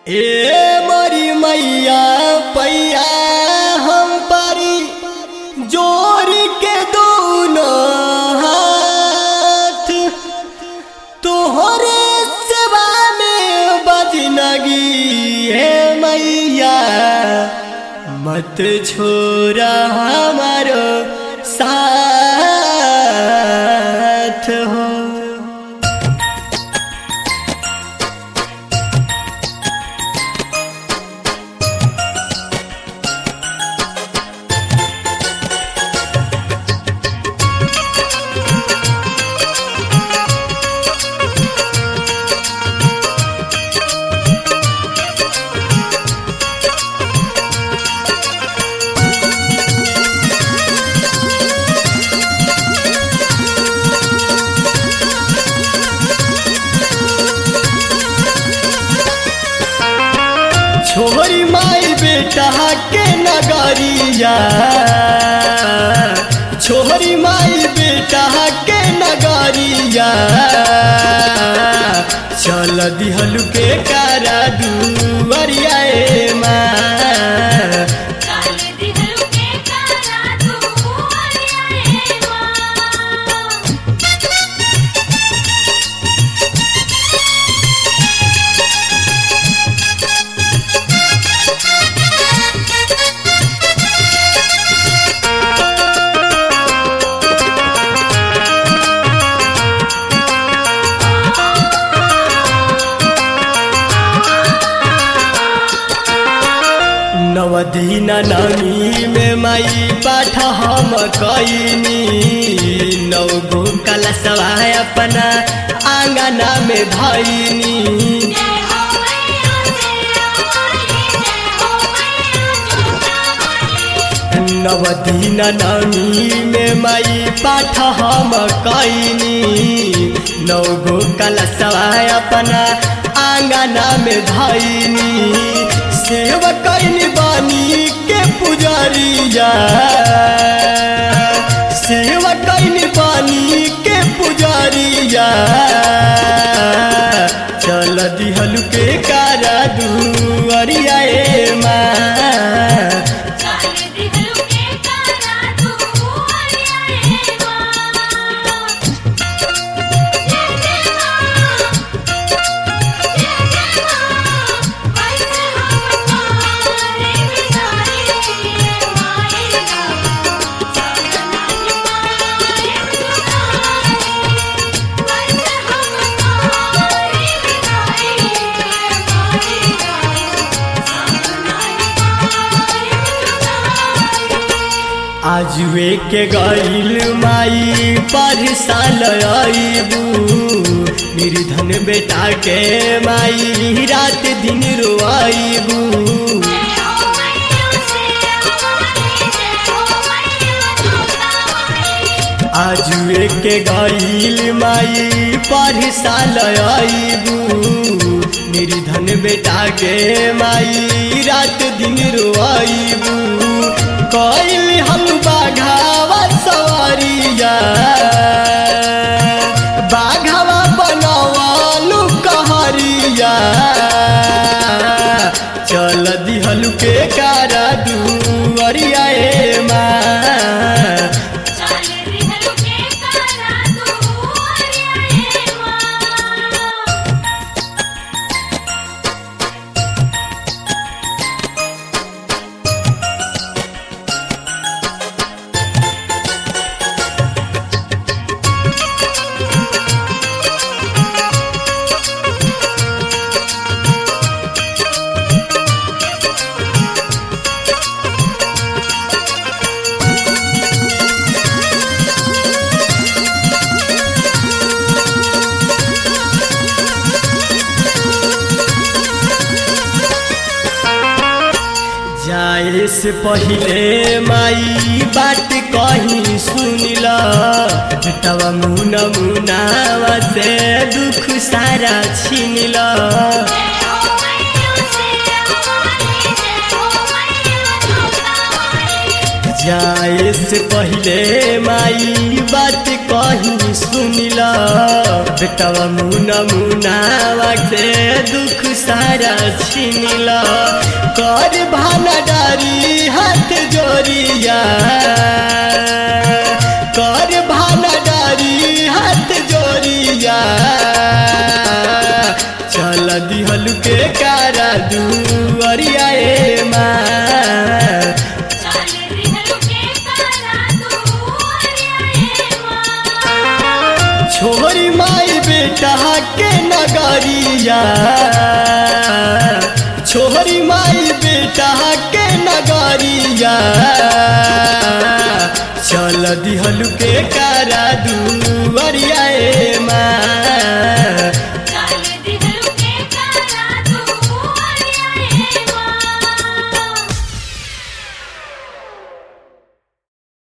ए मोरी मैया पैया हम पारी जोर के दोनों हाथ तोहरे सेवा में बजनगी हे मैया मत छोरा हमारो साथ हो छोरी माई बेटा के नगरिया छोरी माई बेटा के नगरिया चल दिहलु के कारा दुवरिया ए माँ काल दिहलु के कारा दुवरिया ए माँ नवदीन नमी में माई पाठ हम कैनी नौ गो कलशवा अपना आंगना में धैनी जय हो मैया तेरा वाली जय हो मैया जोता वाली नवदीन नमी में माई पाठ हम कैनी नौ गो कलशवा अपना आंगना में धैनी सेवा कैनी बानी के पुजारिया सेवा कैनी बानी के पुजारिया चल दिहलु के कारा दुअरिया ए माँ काल दिहलु के कारा दुवरिया ए माँ जय जय माँ जय जय माँ कैसे हम पारे बिगाड़ी मायेगा सजनाई मारे बिगाड़ी कैसे हम पारे बिगाड़ी मायेगा सजनाई मारे बिगाड़ी आजुए के गईल माई पर साल आईबू निर्धन बेटा के माई रात दिन रोआईबू जय हो मैया तेरा वाली जय हो मैया जोता वाली आजुए के गईल माई पर साल आईबू निर्धन बेटा के माई रात दिन रोआईबू कईल हम बाघावा सवारिया बाघावा बनवालू कहरिया चल दिहलु के कारा दुअरिया ए माँ चाल दिहलु के कारा दुवरिया ए माँ जाए से पहिले माई बात कहीं सुनिला बेटवा मुना मुनावा से दुख सारा छीनिला जय हो मैया तेरा वाली जय हो मैया जोता वाली जाए से पहिले माई बात कहीं सुनिला बेटवा मुना मुनावा से दुख सारा छीनिल कर भाना डारी हाथ जोरिया कर भाना डारी हाथ जोरिया चल दिहल के कारा दुअरिया ए माँ चल दिहलु के कारा दुआरिया ए माँ छोरी माई बेटा के नगरिया छोरी माई बेटा के नगरिया चल दिहल के कारा दुअरिया ए माँ